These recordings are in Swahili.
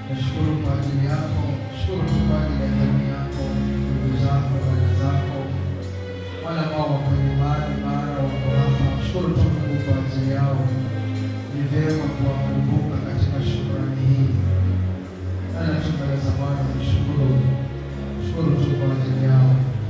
Nashukuru kwa ajili yako, shukuru tu kwa ajili ya jamii yako, ndugu zako, dada zako, wale ambao wako nyumbani, mara wako hapa. Shukuru tu Mungu kwa ajili yao. Ni vyema kuwakumbuka katika shukrani hii. Ana tu mbele za Bwana mshukuru, shukuru tu kwa ajili yao.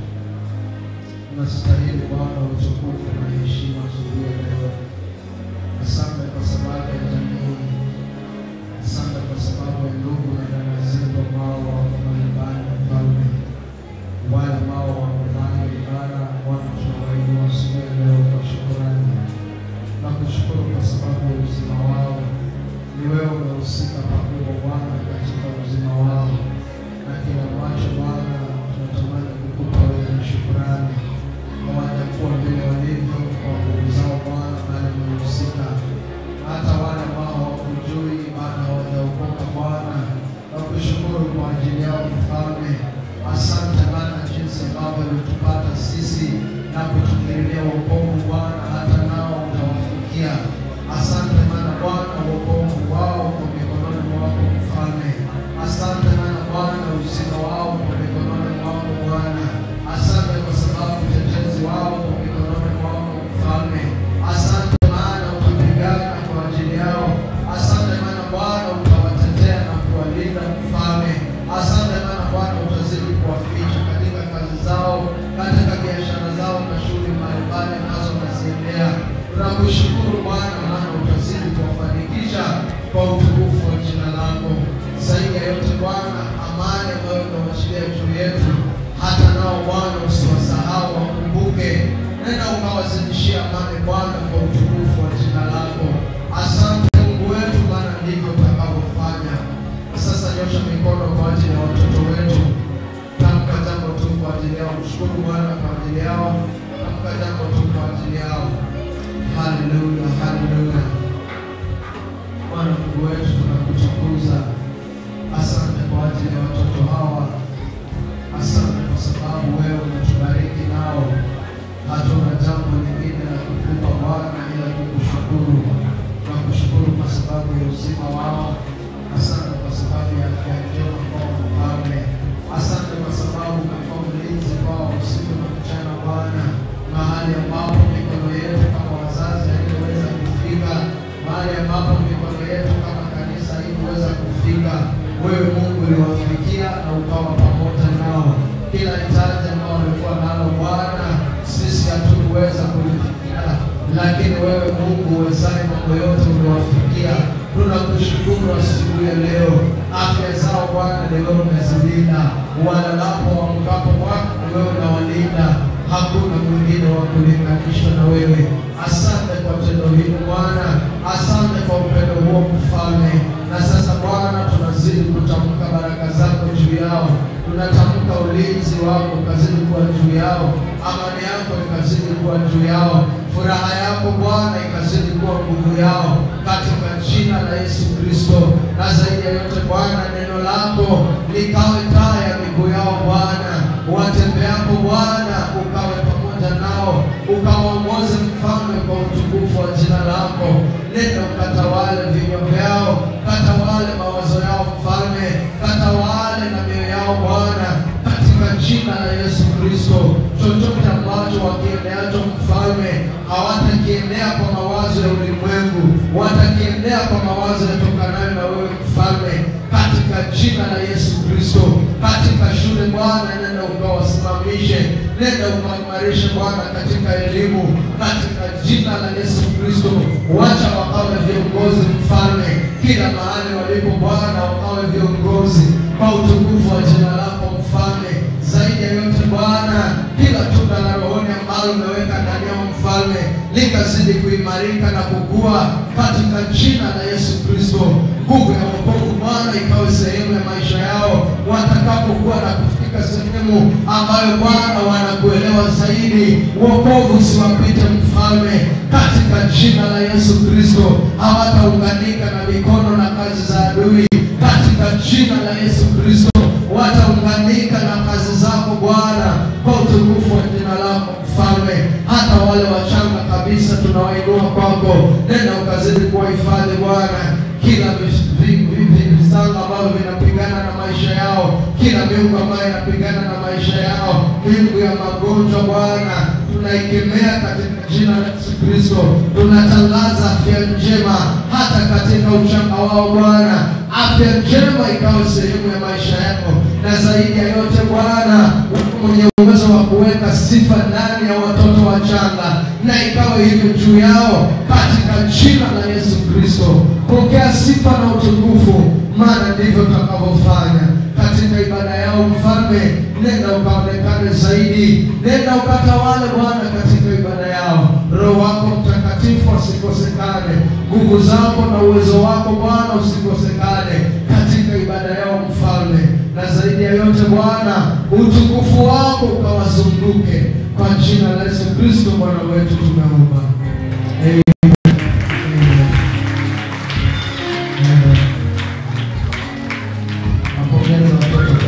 Unastahili Bwana utukufu na heshima asubuhi ya leo. Asante kwa sababu ya jamii hii. Asante kwa sababu ya ndugu na dada zetu ambao wako mbalimbali, Mfalme, wale ambao wako mbali ibada, Bwana tunawainua asubuhi ya leo kwa shukrani na kushukuru kwa sababu ya uzima wao. Ni wewe umehusika pakubwa Bwana katika uzima wao, na kila ambacho Bwana tunatamani kukupa wewe ni shukrani. Hawajakuwa vile walivyo kwa nguvu zao Bwana, bali umehusika hata wale ambao hawakujui bado hawajaokoka Bwana, na kushukuru kwa ajili yao Mfalme. Asante Bwana jinsi ambavyo ulitupata sisi na kutukirilia wokovu Bwana, hata nao utawafikia. Asante Bwana Bwana, wokovu wao kwa mikononi mwako Mfalme. Asante Bwana Bwana, uzima wao kwa mikononi mwako Bwana. Asante kwa sababu utetezi wao kwa mikononi mwako Mfalme. Asante maana utapigana kwa ajili yao. Asante maana Bwana utawatetea na kuwalinda Mfalme. Asante maana Bwana utazidi kuwaficha katika kazi zao, katika biashara zao na shughuli mbalimbali nazo naziendea. Tunakushukuru Bwana maana utazidi kuwafanikisha kwa utukufu wa jina lako. Zaidi ya yote Bwana, amani ambayo unawachilia juu yetu, hata nao Bwana usiwasahau, wakumbuke. Nenda ukawazidishia amani Bwana kwa utukufu wa jina lako. Asante Mungu wetu, maana ndivyo utakavyofanya. Sasa nyosha mikono kwa ajili ya watoto wetu, tamka jambo tu kwa ajili yao. Mshukuru Bwana kwa ajili yao, tamka jambo tu kwa ajili yao. Haleluya, haleluya. Bwana Mungu wetu, tunakutukuza. Asante kwa ajili ya watoto hawa. Asante kwa sababu wewe unatubariki nao. Hatuna jambo lingine la kukupa Bwana ila kukushukuru. Tunakushukuru kwa sababu ya uzima wao. Asante kwa sababu ya afya njema kwao Mfalme. Asante kwa sababu umekuwa mlinzi kwao usiku na mchana Bwana, mahali ambapo mikono yetu kama wazazi haikuweza kufika, mahali ambapo mikono yetu kama kanisa haikuweza kufika, wewe Mungu uliwafikia na ukawa pamoja nao. Kila hitaji ambao walikuwa nalo Bwana, sisi hatukuweza kulifikia, lakini wewe Mungu uwezaye mambo yote uliwafikia. Tunakushukuru asubuhi ya leo, afya zao Bwana ni wewe umezilinda, walalapo waamkapo Bwana ni wewe unawalinda, hakuna mwingine wa kulinganishwa na wewe. Asante kwa tendo hili Bwana, asante kwa upendo huo Mfalme. Na sasa Bwana, tunazidi kutamka baraka zako juu yao, tunatamka ulinzi wako ukazidi kuwa juu yao, amani yako ikazidi kuwa juu yao, furaha yako Bwana ikazidi kuwa nguvu yao, katika jina la Yesu Kristo. Na zaidi ya yote Bwana, neno lako likawe taa ya miguu yao Bwana, watembeapo Bwana ukawe pamoja nao, ukawaongoze Mfalme kwa utukufu wa jina lako. Nenda ukatawale vinywa vyao, katawale mawazo yao Mfalme, katawale na mioyo yao Bwana, katika jina la Yesu Kristo. Chochote ambacho wakiendeacho Mfalme, hawatakiendea kwa mawazo ya ulimwengu, watakiendea kwa mawazo yatokanayo na wewe Mfalme, katika jina la Yesu Kristo. Katika shule Bwana, nenda ukawasimamishe, nenda ukaimarishe Bwana katika elimu, katika jina la Yesu Kristo. Wacha wakawe viongozi Mfalme, kila mahali walipo Bwana, wakawe viongozi kwa utukufu wa jina lako Mfalme. Zaidi ya yote Bwana, kila tunda la rohoni ambalo umeweka ndani yao Mfalme likazidi kuimarika na kukua katika jina la Yesu Kristo. Nguvu ya wokovu Bwana ikawe sehemu ya maisha yao watakapokuwa na kufika sehemu ambayo Bwana wanakuelewa zaidi. Wokovu usiwapite Mfalme, katika jina la Yesu Kristo. Hawataunganika na mikono na kazi za adui, katika jina la Yesu Kristo. Wataunganika na kazi zako Bwana, kwa utukufu wa jina lako Mfalme. Hata wale wachanga kabisa tunawainua kwako, nenda ukazidi kuwahifadhi Bwana, kila vis- vi- vi- vi- visanga ambavyo vina magonjwa Bwana tunaikemea katika jina la Yesu Kristo. Tunatangaza afya njema hata katika uchanga wao Bwana, afya njema ikawe sehemu ya maisha yako, na zaidi ya yote Bwana, wewe mwenye uwezo wa kuweka sifa ndani ya watoto wachanga, na ikawe hivyo juu yao katika jina la Yesu Kristo. Pokea sifa na utukufu, maana ndivyo tutakavyofanya katika ibada yao. Mfalme, nenda ukaonekane zaidi, nenda ukatawale Bwana katika ibada yao. Roho wako Mtakatifu asikosekane, nguvu zako na uwezo wako Bwana usikosekane katika ibada yao Mfalme, na zaidi ya yote Bwana, utukufu wako ukawazunguke kwa jina la Yesu Kristo Bwana wetu tumeomba. Amen. Amen. Amen. Napongeza watoto